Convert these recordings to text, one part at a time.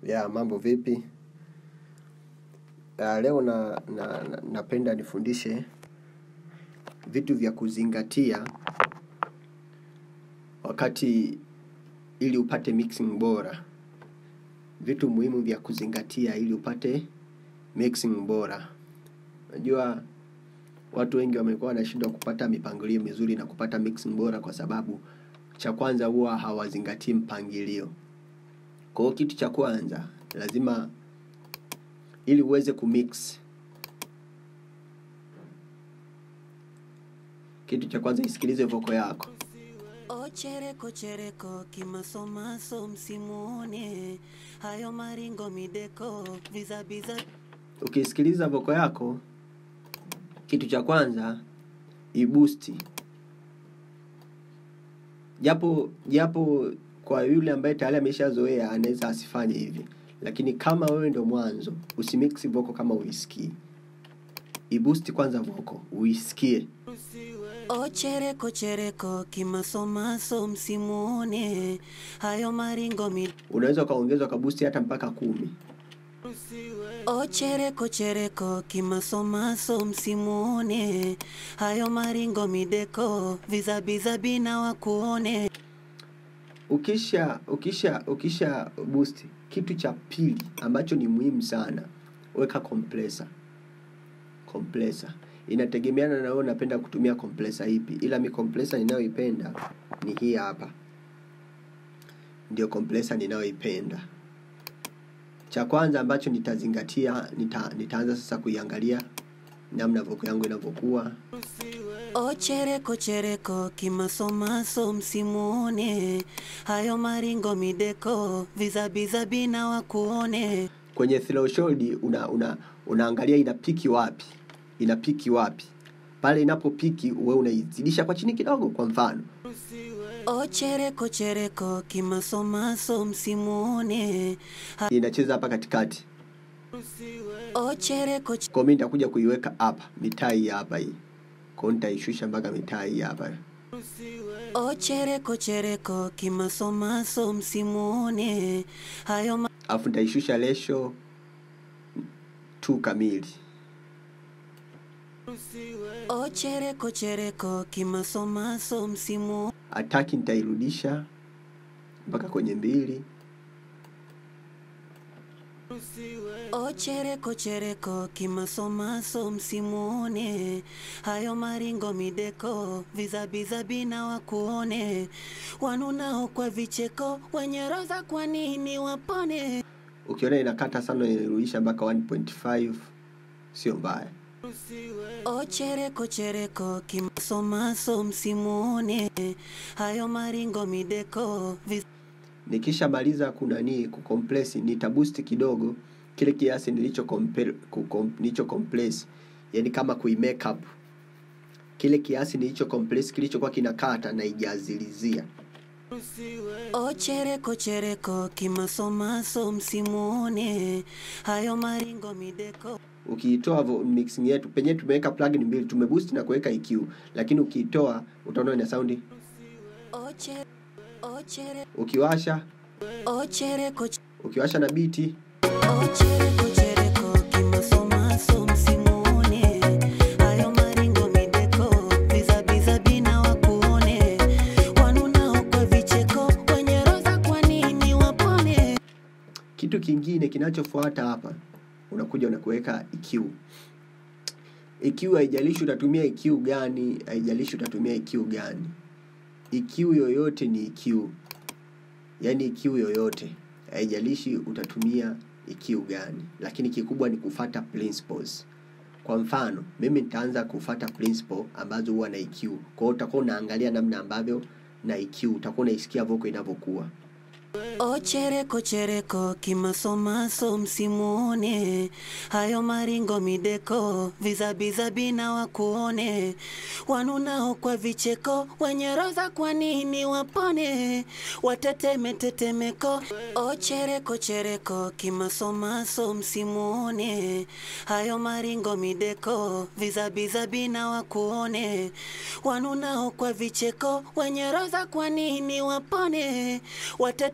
Ya mambo vipi? Ya, leo na, na, na napenda nifundishe vitu vya kuzingatia wakati ili upate mixing bora. Vitu muhimu vya kuzingatia ili upate mixing bora. Unajua watu wengi wamekuwa wanashindwa kupata mipangilio mizuri na kupata mixing bora kwa sababu cha kwanza huwa hawazingatii mpangilio. Kwa hiyo kitu cha kwanza lazima ili uweze kumix kitu cha kwanza isikilize voko yako O chereko chereko kimasomaso msimuone hayo maringo mideko vizabiza ukisikiliza voko yako kitu cha kwanza ibusti japo japo kwa yule ambaye tayari ameshazoea anaweza asifanye hivi lakini kama wewe ndo mwanzo usimix voko kama uisikii ibusti kwanza voko uisikie O chereko chereko kimasomaso msimuone hayo maringo mideko unaweza ukaongeza ukabusti hata mpaka kumi O chereko chereko kimasomaso msimuone hayo maringo mideko vizabizabi na wakuone ukisha ukisha ukisha boost kitu cha pili ambacho ni muhimu sana weka compressor compressor inategemeana na wewe unapenda kutumia compressor ipi ila mi compressor ninayoipenda ni hii hapa ndio compressor ninayoipenda cha kwanza ambacho nitazingatia nita, nitaanza sasa kuiangalia namna voko yangu inavyokuwa O chereko chereko kimasomaso msimuone hayo maringo mideko vizabizabi na wakuone kwenye threshold una, una unaangalia ina piki wapi ina piki wapi pale inapopiki wewe unaizidisha kwa chini kidogo kwa mfano O chereko chereko kimasomaso msimuone ha- inacheza hapa katikati O chereko ch- kwa mimi nitakuja kuiweka hapa mitaa hii hapa hii kwa hiyo nitaishusha mpaka mitaa hii hapa O chereko chereko kimasomaso msimuone hayo ma- alafu nitaishusha lesho tu kamili O chereko chereko kimasomaso msimu ataki nitairudisha mpaka kwenye mbili O chereko chereko kimasomaso msimuone hayo maringo mideko vizabizabi na wakuone wanunao kwa vicheko wenye roza kwa nini wapone ukiona inakata sana inarudisha mpaka 1.5 sio mbaya O chereko chereko kimasomaso msimuone hayo maringo mideko viz... nikishamaliza kunani kucompress nitaboost kidogo kile kiasi nilicho compare- kucom- nilicho compress yani kama kui make up kile kiasi nilicho compress kilichokuwa kinakata na ijazilizia O chereko chereko kimasomaso msimuone hayo maringo mideko ukiitoa vo- mixing yetu penye tumeweka plugin mbili tumeboost na kuweka EQ lakini ukiitoa utaona ina saundi O che- o chere- ukiwasha o chereko ch- ukiwasha na biti o chereko chereko kimasomaso msimuone hayo maringo mideko vizabizabi na wakuone wanunao kwa vicheko wenye roza kwa nini wapone kitu kingine kinachofuata hapa unakuja unakuweka EQ EQ haijalishi utatumia EQ gani haijalishi utatumia EQ gani EQ yoyote ni EQ yaani EQ yoyote haijalishi utatumia EQ gani lakini kikubwa ni kufata principles kwa mfano mimi nitaanza kufata principle ambazo huwa na EQ kwa hiyo utakuwa unaangalia namna ambavyo na EQ utakuwa unaisikia voko inavyokuwa O chereko chereko kimasomaso msimuone hayo maringo mideko vizabizabi na wakuone wanunao kwa vicheko wenye roza kwa nini wapone wateteme tetemeko o chereko chereko kimasomaso msimuone hayo maringo mideko vizabizabi na wakuone wanunao kwa vicheko wenye roza kwa nini wapone watete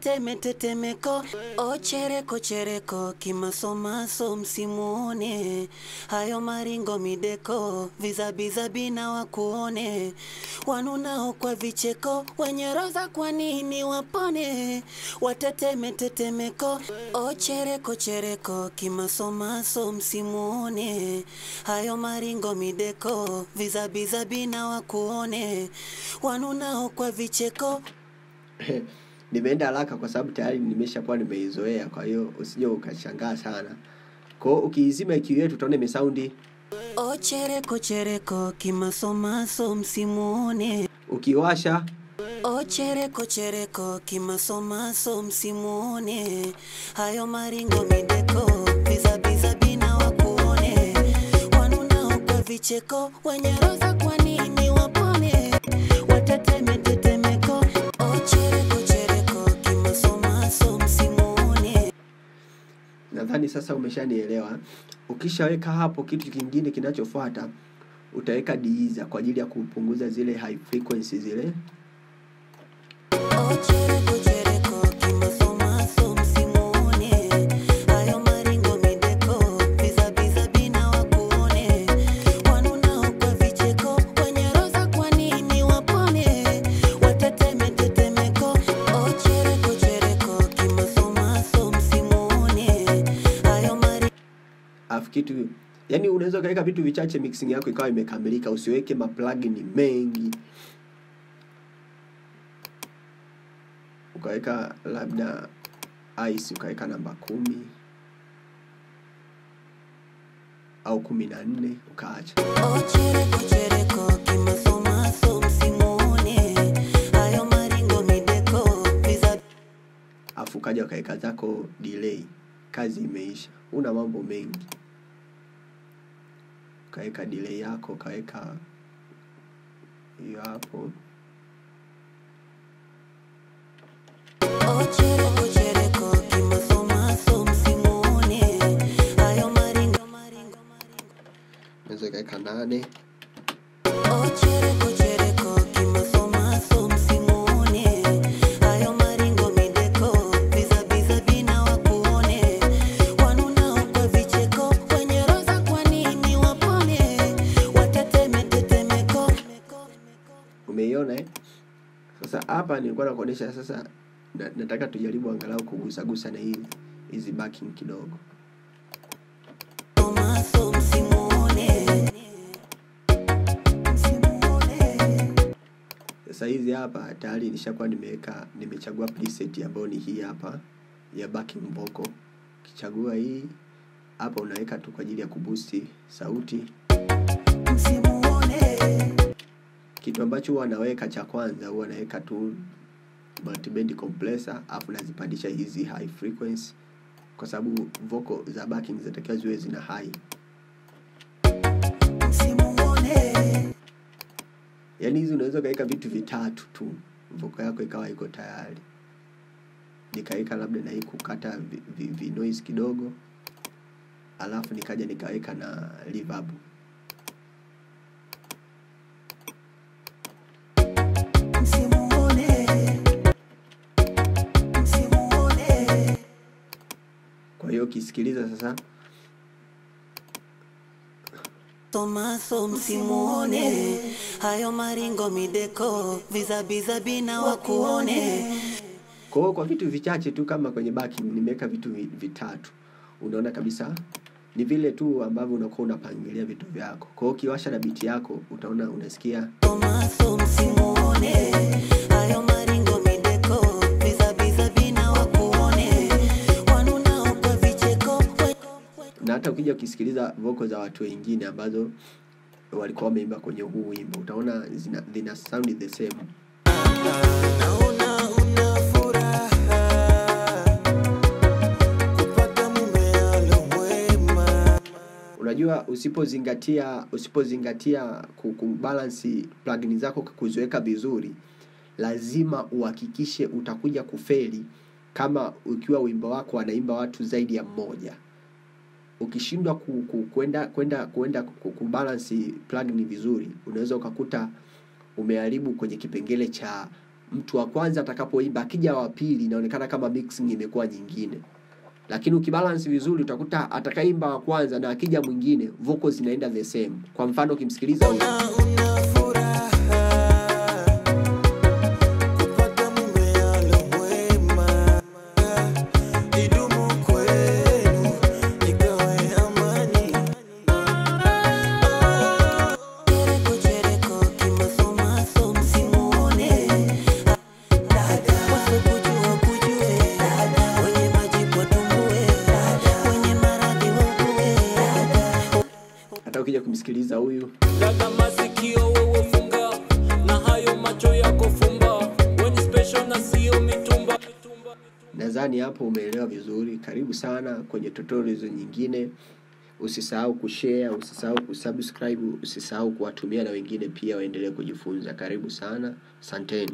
wateteme tetemeko ochereko chereko kimasomaso msimuone hayo maringo mideko vizabizabina wakuone wanunao kwa vicheko wenye roza kwa nini wapone wateteme tetemeko ochereko chereko kimasomaso msimuone hayo maringo mideko vizabizabina wakuone wanunao kwa vicheko nimeenda haraka kwa sababu tayari nimeshakuwa nimeizoea kwa hiyo usije ukashangaa sana kwao ukiizima IQ yetu utaona imesaundi ochereko chereko kimasomaso msimuone ukiwasha ochereko chereko kimasomaso msimuone hayo maringo mideko vizabizabina wakuone wanunao kwa vicheko wenye roza kwa nini wapone wateteme tetemeko ochereko chereko kimasomaso msimuone nadhani sasa umeshanielewa ukishaweka hapo kitu kingine kinachofuata utaweka diiza kwa ajili ya kupunguza zile high frequency zile Ochereko chereko kimasomaso msimuone hayo maringo mideko vizabizabina wakuone wanunao kwa vicheko wenye roza kwa nini wapone wateteme tetemeko ochereko chereko kimasomaso msimuone hayo maringo alafu kitu yani unaweza ukaweka vitu vichache mixing yako ikawa imekamilika usiweke maplugin mengi ukaweka labda ice ukaweka namba kumi au kumi na nne ukaacha Ochereko chereko kimasomaso msimuone hayo maringo mideko viza alafu ukaja ukaweka zako delay kazi imeisha una mambo mengi ukaweka delay yako ukaweka hiyo hapo Ochereko chereko kimasomaso msimuone hayo maringo maringo unaweza ukaweka nane Ochereko chereko kimasomaso msimuone hayo maringo mideko vizabizabina wakuone wanunao kwa vicheko wenye roza kwa nini wapone wateteme tetemeko umeiona eh? sasa hapa nilikuwa nakuonyesha sasa na, nataka tujaribu angalau kugusagusa na hizi hizi backing kidogo Tomaso msimuone msimuone sasa hizi hapa tayari nishakuwa nimeweka nimechagua preset ambayo ni hii hapa ya backing vocal ukichagua hii hapa unaweka tu kwa ajili ya kubusti sauti msimuone kitu ambacho huwa naweka cha kwanza huwa naweka tu multiband compressor afu nazipandisha hizi high frequency kwa sababu vocal za backing zinatakiwa ziwe zina high msimuone yaani hizi unaweza ukaweka vitu vitatu tu vocal yako ikawa iko tayari nikaweka labda na hii kukata vi, vi, vi noise kidogo alafu nikaja nikaweka na reverb msimuone msimuone kwa hiyo ukisikiliza sasa Tomaso msimuone hayo maringo mideko vizabizabina wakuone kwa hiyo kwa vitu vichache tu kama kwenye backing nimeweka vitu vi- vitatu unaona kabisa ni vile tu ambavyo unakuwa unapangilia vitu vyako kwa hiyo ukiwasha na biti yako utaona unasikia Tomaso msimuone hayo maringo mideko vizabizabina wakuone wanunao kwa vicheko na hata ukija ukisikiliza voko za watu wengine ambazo walikuwa wameimba kwenye huu wimbo utaona zina, zina sound the same Naona una furaha kupata mume alo mwema. unajua usipozingatia usipozingatia ku- kubalansi plugin zako kuziweka vizuri lazima uhakikishe utakuja kufeli kama ukiwa wimbo wako wanaimba watu zaidi ya mmoja ukishindwa ku, ku, kwenda kwenda kwenda ku- kubalansi plugin vizuri unaweza ukakuta umeharibu kwenye kipengele cha mtu wa kwanza atakapoimba akija wa pili inaonekana kama mixing imekuwa nyingine lakini ukibalance vizuri utakuta atakaimba wa kwanza na akija mwingine vocals zinaenda the same kwa mfano ukimsikiliza huyu Na una furaha kupata mume alomwema, idumu kwenu ikawe amani. Chereko chereko kimasomaso msimuone dada wasokujua kujue dada wenye majibu watumbue dada wenye maradhi waugue dada hata ukija kumsikiliza huyu Dada masikio wewe funga na hayo macho yako fumba, weni special na sio mitumba. nadhani hapo umeelewa vizuri karibu sana kwenye tutorials nyingine usisahau kushare usisahau kusubscribe usisahau kuwatumia na wengine pia waendelee kujifunza karibu sana asanteni